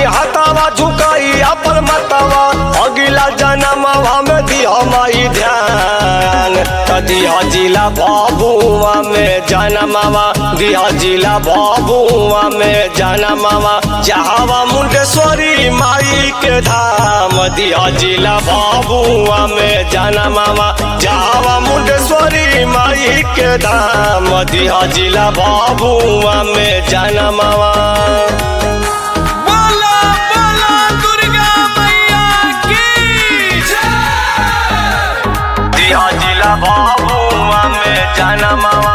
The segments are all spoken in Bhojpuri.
हतावा झुकाई अपन मतवा अगिला जन्मवा में दिया माई ध्यान त दिया जिला बाबुआ में जनमवा दिया जिला बाबुआ में जनमवा जहावा मुंडेश्वरी माई के धाम दिया जिला बाबुआ में जनमवा जहावा मुंडेश्वरी माई के धाम दिया जिला बाबुआ में जनमवा बोला बोला दुर्गा मैया की जय दिया जिला बाबुआ में जनमवा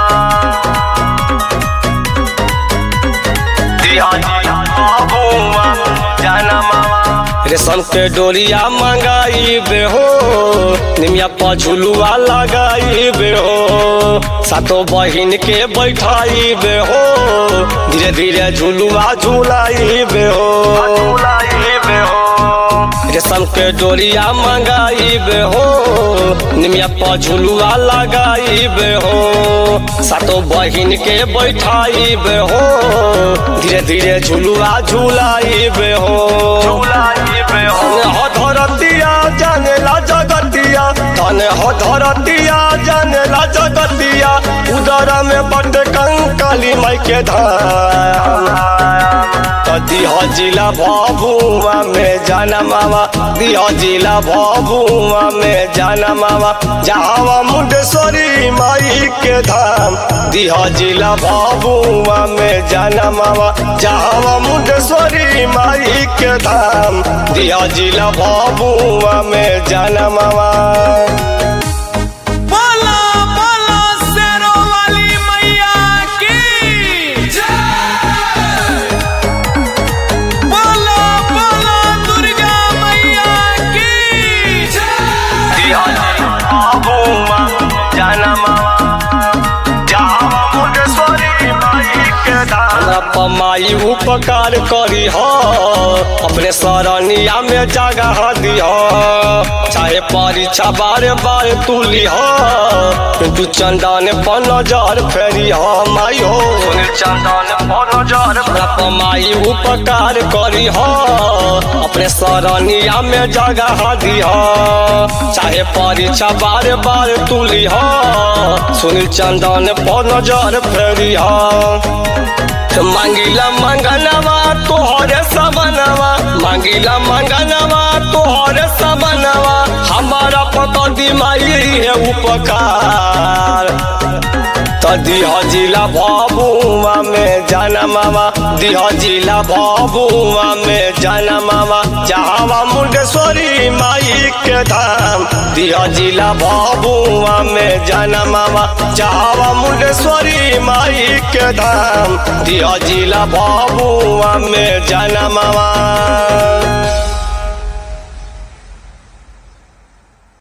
दिया जिला बाबुआ जनमवा रेशम के डोरिया मंगाई बे हो निमिया पर झुलुआ लगाई बे हो सातो बहिन के बैठाई बे हो धीरे धीरे झुलुआ झुलाई बे हो झुलाई बे हो रेशम के डोरिया मंगाई बे हो निमिया पर झुलुआ लगाई बे हो सातो बहिन के बैठाई बे हो धीरे धीरे झुलुआ झुलाई बे हो झुलाई बे हो धरतिया जानेला जगतिया धन हो धरतिया जानेला जगतिया उदर में बट कंकाली माई के धाम दिह जिला भभुआ में जनमावा दिह जिला भभुआ में जनमावा जहावा मुंडेश्वरी माई के धाम दिह जिला भभुआ में जनमावा जहावा मुंडेश्वरी माई के धाम दिह जिला भभुआ में जनमावा बोला बोला शेरों वाली मैया की जय बोला बोला दुर्गा मैया की जय दिया जिला भभुआ जनमावा जहावा मुंडेश्वरी माई के धाम पमाई उपकार करी हो अपने सरनिया में जगह दिह चाहे परीक्षा बार बार तुली हो तू चंदन पर नजर फेरी हो माई हो चंदन पर नजर पमाई उपकार करी हो अपने सरनिया में जगह दिह चाहे परीक्षा बार बार तुली हो सुनील चंदन पर नजर फेरी हो मांगिला मंगनवा तोहरे सबनवा मांगिला मंगनवा तोहरे सबनवा हमारा पता दिमाई है उपकार त दिह जिला भभुआ में जनमावा दिह जिला भभुआ में जनमावा जहावा मुंडेश्वरी माई के धाम दिह जिला भभुआ में जनमावा जहावा मुंडेश्वरी माई के धाम दिह जिला भभुआ में जनमावा